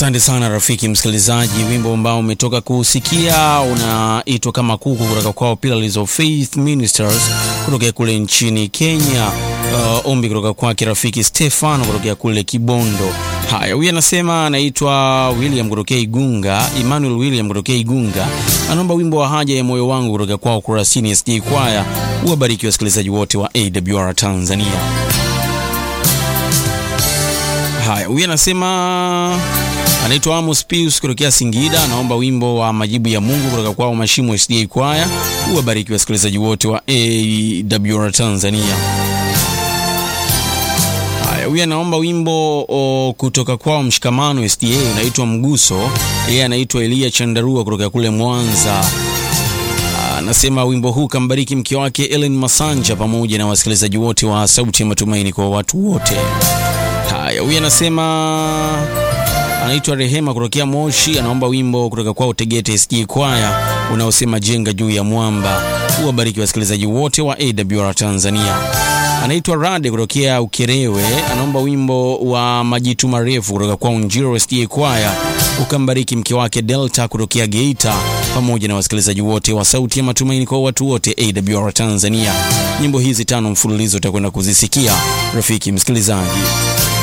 Asante sana rafiki msikilizaji, wimbo ambao umetoka kusikia unaitwa kama kuku kutoka kwao Pillars of Faith Ministers kutokea kule nchini Kenya. Uh, ombi kutoka kwake rafiki Stefano kutokea kule Kibondo. Haya, huyu anasema anaitwa William kutokea Igunga, Emmanuel William kutokea Igunga, anaomba wimbo wa haja ya moyo wangu kutoka kwao Kurasini SJ Kwaya. Uwabariki wasikilizaji wote wa AWR Tanzania. Haya, huyu anasema anaitwa Amos Pius kutokea Singida, anaomba wimbo wa majibu ya Mungu kutoka kwao Mashimo SDA Kwaya. Uwabariki wasikilizaji wote wa AWR Tanzania. Haya, huyu anaomba wimbo o, kutoka kwao Mshikamano SDA unaitwa Mguso. Yeye anaitwa Elia Chandarua kutoka kule Mwanza. Anasema wimbo huu kambariki mke wake Ellen Masanja pamoja na wasikilizaji wote wa Sauti ya Matumaini kwa watu wote. Haya, huyu anasema anaitwa Rehema kutokea Moshi, anaomba wimbo kutoka kwao Tegete SG Kwaya unaosema jenga juu ya mwamba. Uwabariki wasikilizaji wote wa AWR Tanzania. Anaitwa Rade kutokea Ukerewe, anaomba wimbo wa majitu marefu kutoka kwao Njiro SG Kwaya ukambariki mke wake Delta kutokea Geita pamoja na wasikilizaji wote wa Sauti ya Matumaini kwa watu wote AWR Tanzania. Nyimbo hizi tano mfululizo utakwenda kuzisikia rafiki msikilizaji.